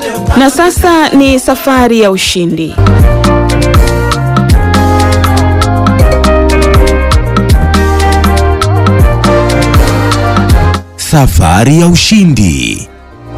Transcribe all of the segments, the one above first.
Na sasa ni safari ya ushindi. Safari ya ushindi.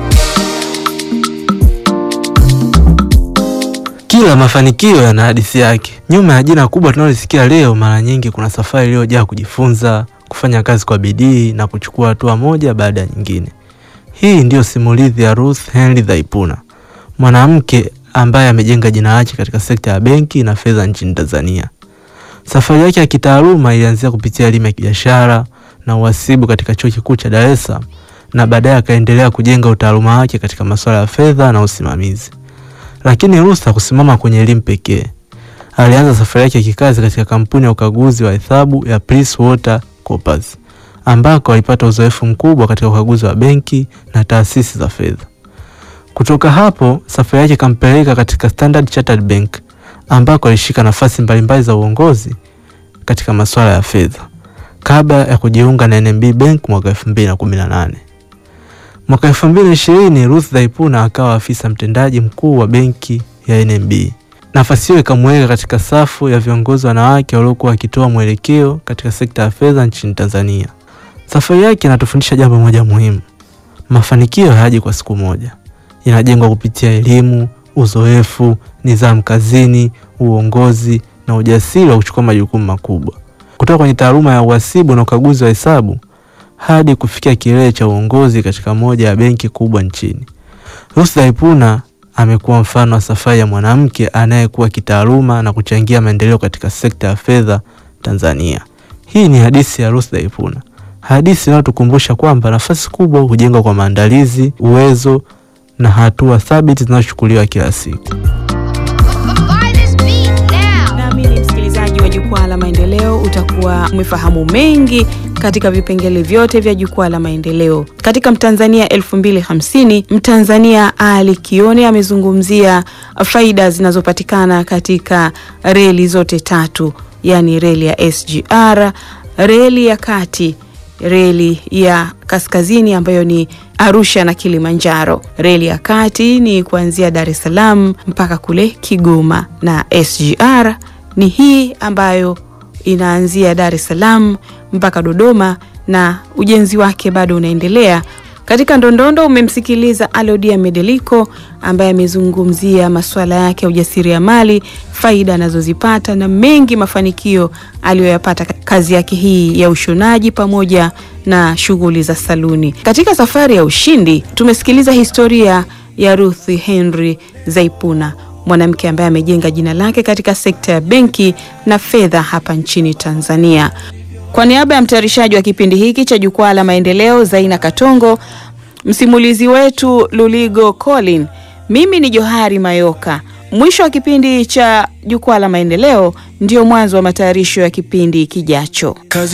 Kila mafanikio yana hadithi yake. Nyuma ya jina kubwa tunalosikia leo, mara nyingi kuna safari iliyojaa kujifunza, kufanya kazi kwa bidii na kuchukua hatua moja baada ya nyingine. Hii ndiyo simulizi ya Ruth Henry Dhaipuna, mwanamke ambaye amejenga jina lake katika sekta ya benki na fedha nchini Tanzania. Safari yake ya kitaaluma ilianzia kupitia elimu ya kibiashara na uhasibu katika chuo kikuu cha Dar es Salaam na baadaye akaendelea kujenga utaaluma wake katika masuala ya fedha na usimamizi. Lakini Ruth hakusimama kwenye elimu pekee. Alianza safari yake ya kikazi katika kampuni ya ukaguzi wa hesabu ya Price Water Coopers ambako alipata uzoefu mkubwa katika ukaguzi wa benki na taasisi za fedha. Kutoka hapo, safari yake ikampeleka katika Standard Chartered Bank ambako alishika nafasi mbalimbali za uongozi katika masuala ya fedha kabla ya kujiunga na NMB Bank mwaka 2018. Mwaka 2020 Ruth Dhaipuna akawa afisa mtendaji mkuu wa benki ya NMB. Nafasi hiyo ikamweka katika safu ya viongozi wanawake waliokuwa wakitoa mwelekeo katika sekta ya fedha nchini Tanzania. Safari yake inatufundisha jambo moja muhimu: mafanikio hayaji kwa siku moja, yanajengwa kupitia elimu, uzoefu, nidhamu kazini, uongozi na ujasiri wa kuchukua majukumu makubwa. Kutoka kwenye taaluma ya uhasibu na ukaguzi wa hesabu hadi kufikia kilele cha uongozi katika moja ya benki kubwa nchini. Ruth Dhaipuna amekuwa mfano wa safari ya mwanamke anayekuwa kitaaluma na kuchangia maendeleo katika sekta ya fedha Tanzania. Hii ni hadithi ya Ruth Dhaipuna, hadithi inayotukumbusha kwamba nafasi kubwa hujengwa kwa maandalizi, uwezo na hatua thabiti zinazochukuliwa kila siku. Naamini msikilizaji wa Jukwaa la Maendeleo utakuwa umefahamu mengi katika vipengele vyote vya Jukwaa la Maendeleo. Katika Mtanzania 2050, Mtanzania Ali Kione amezungumzia faida zinazopatikana katika reli zote tatu, yaani reli ya SGR, reli ya kati reli ya kaskazini ambayo ni Arusha na Kilimanjaro. Reli ya kati ni kuanzia Dar es Salaam mpaka kule Kigoma, na SGR ni hii ambayo inaanzia Dar es Salaam mpaka Dodoma na ujenzi wake bado unaendelea. Katika Ndondondo umemsikiliza Alodia Medeliko ambaye amezungumzia masuala yake ya ujasiriamali, faida anazozipata na mengi mafanikio aliyoyapata kazi yake hii ya ushonaji pamoja na shughuli za saluni. Katika safari ya ushindi tumesikiliza historia ya Ruth Henry Zaipuna, mwanamke ambaye amejenga jina lake katika sekta ya benki na fedha hapa nchini Tanzania. Kwa niaba ya mtayarishaji wa kipindi hiki cha Jukwaa la Maendeleo, Zaina Katongo, msimulizi wetu Luligo Colin, mimi ni Johari Mayoka. Mwisho wa kipindi cha Jukwaa la Maendeleo ndio mwanzo wa matayarisho ya kipindi kijacho.